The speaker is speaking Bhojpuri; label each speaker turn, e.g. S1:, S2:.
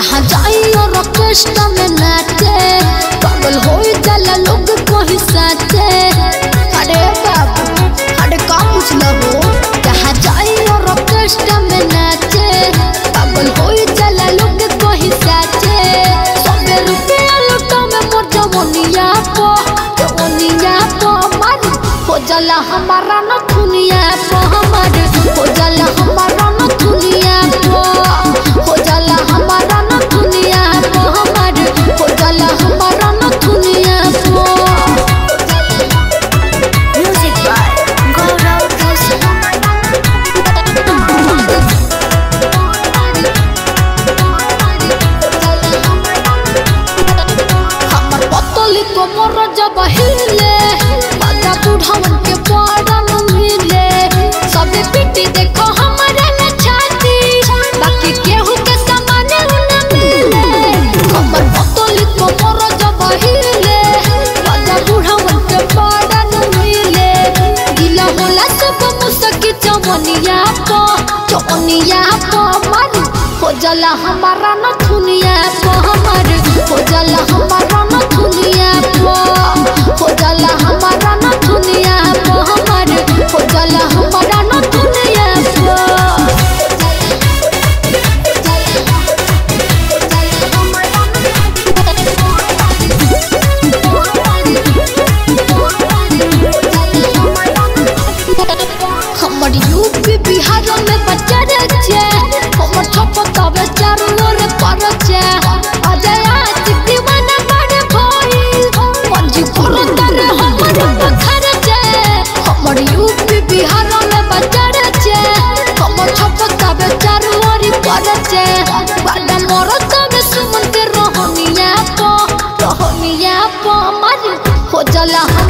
S1: जहाँ जाई और ऑर्केस्ट्रा में नाचे पागल हो जाला लोग कोई साचे अरे बाबू अरे का पूछला हो जहाँ जाई और ऑर्केस्ट्रा में नाचे पागल हो जाला लोग कोई साचे सबे रुपया लुटा में मोर जवनिया पो जवनिया पो मार हो जाला हमारा न दुनिया पो हमार हो जाला हमारा न दुनिया पो हो जाला हमारा न दुनिया पो हमार हो जाला हमारा न दुनिया पो म्यूजिक बाय गौरव हमर पतली कोमर जब हिले बाजा बुढ़ावन के पड़न मिले सबे पिटी देखो हमारे न छाती बाकी केहू के सामान न मिले हमर पतली कोमर जब हिले बाजा बुढ़ावन के पड़न मिले गिला होला सब मुसकी चवनिया पो चवनिया पो मारू हो जाला हमारा न दुनिया पो हमार हो जाला हमारा न दुनिया पो हो जाला हमारा न दुनिया पो हमार हो जाला हमारा न दुनिया पो हमर यूपी बिहार में बच्चा रचे हमर छपका बेचारू और परचे अजय आज दीवाना बड़े भाई पंजी करो तारे हमर बखर जे हमर यूपी बिहार में बच्चा रचे हमर छपका बेचारू और परचे बड़ा मोर तबे सुमन के रहनिया पो रहनिया पो मार हो जाला